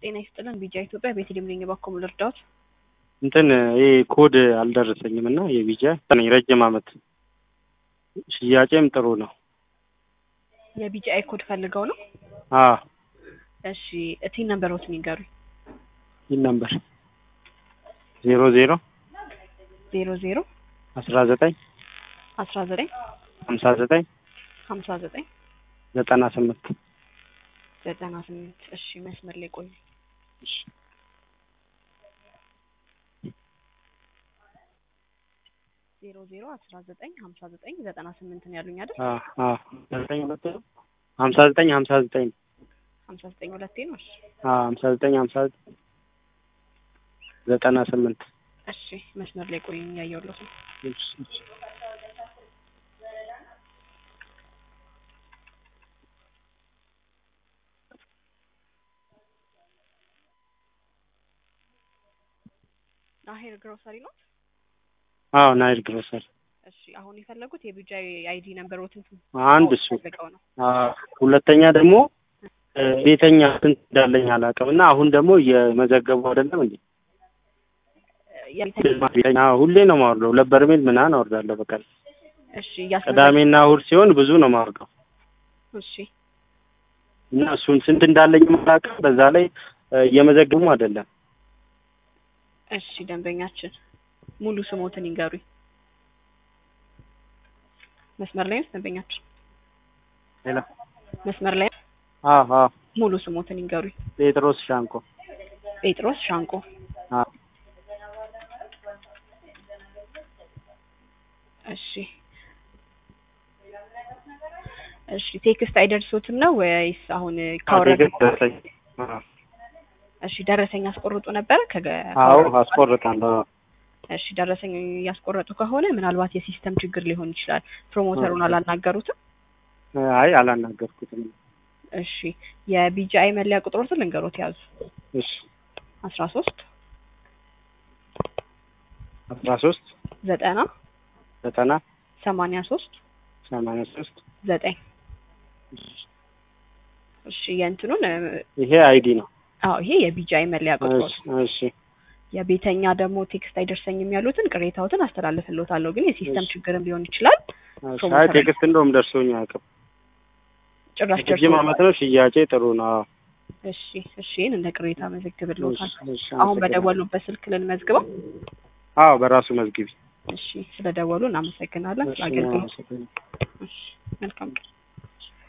ጤና ይስጥልን ቢጃ ኢትዮጵያ ቤተልሔም ነኝ። እባክዎ ምን ልርዳዎት? እንትን ይሄ ኮድ አልደረሰኝም እና የቪጃ ነኝ ረጅም ዓመት ሽያጬም ጥሩ ነው። የቢጂአይ ኮድ ፈልገው ነው? አዎ እሺ እቲን ነምበሮትን ይንገሩኝ። ይህ ነምበር ዜሮ ዜሮ ዜሮ ዜሮ አስራ ዘጠኝ አስራ ዘጠኝ ሀምሳ ዘጠኝ ሀምሳ ዘጠኝ ዘጠና ስምንት ዘጠና ስምንት እሺ መስመር ላይ ቆዩ። ዜሮ ዜሮ አስራ ዘጠኝ ሀምሳ ዘጠኝ ዘጠና ስምንት ነው ያሉኝ አይደል? ዘጠኝ ሁለት ነው ሀምሳ ዘጠኝ ሀምሳ ዘጠኝ ሀምሳ ዘጠኝ ሁለቴ ነው። እሺ ሀምሳ ዘጠኝ ሀምሳ ዘጠኝ ዘጠና ስምንት እሺ መስመር ላይ ቆዩ እያየሁለት ነው። ናሄር ግሮሰሪ ነው። አዎ ናይል ግሮሰሪ እሺ አሁን የፈለጉት የቢጂአይ አይዲ ነምበሮትን አንድ እሱ ፈልገው ነው። አዎ ሁለተኛ ደግሞ ቤተኛ ስንት እንዳለኝ አላውቅም እና አሁን ደግሞ እየመዘገቡ አይደለም እንዴ ቤተኛ ሁሌ ነው ማወርደው ሁለት በርሜል ምናምን አወርዳለሁ በቀን እሺ እያስመዘገቡ ቅዳሜና እሑድ ሲሆን ብዙ ነው ማወርደው እሺ እና እሱን ስንት እንዳለኝ አላውቅም በዛ ላይ እየመዘገቡ አይደለም እሺ ደንበኛችን ሙሉ ስሞትን ይንገሩኝ። መስመር ላይ ነው ደንበኛችን? ሌላ መስመር ላይ ነው? አዎ አዎ ሙሉ ስሞትን ይንገሩኝ። ጴጥሮስ ሻንቆ ጴጥሮስ ሻንቆ። አዎ እሺ እሺ ቴክስት አይደርሶትም ነው ወይስ አሁን ካወረደ ደረሰኝ እሺ ደረሰኝ ያስቆርጡ ነበር ከገ አዎ አስቆርጣለሁ እሺ ደረሰኝ ያስቆረጡ ከሆነ ምናልባት የሲስተም ችግር ሊሆን ይችላል። ፕሮሞተሩን አላናገሩትም? አይ አላናገርኩትም እሺ የቢጂአይ መለያ ቁጥሮትን ልንገሮት ያዙ። እሺ አስራ ሶስት አስራ ሶስት ዘጠና ዘጠና ሰማንያ ሶስት ሰማንያ ሶስት ዘጠኝ እሺ የእንትኑን ይሄ አይዲ ነው አዎ ይሄ የቢጂአይ መለያ ቁጥሮት እሺ እሺ የቤተኛ ደግሞ ቴክስት አይደርሰኝም ያሉትን ቅሬታዎትን አስተላልፍልዎታለሁ። ግን የሲስተም ችግርም ሊሆን ይችላል። አይ ቴክስት እንደውም ደርሶኝ አያውቅም። ጭራሽ ረጅም ደርሶ ዓመት ነው ሽያጬ ጥሩ ነው። አዎ እሺ እሺ ይህን እንደ ቅሬታ መዘግብልዎታል። እሺ፣ እሺ፣ አሁን አመሰግናለሁ። በደወሉበት ስልክ ልንመዝግበው። አዎ በራሱ መዝግቢ። እሺ ስለደወሉ እናመሰግናለን። እሺ፣ ስለ አገልግሎት አመሰግናለሁ። እሺ መልካም ቀን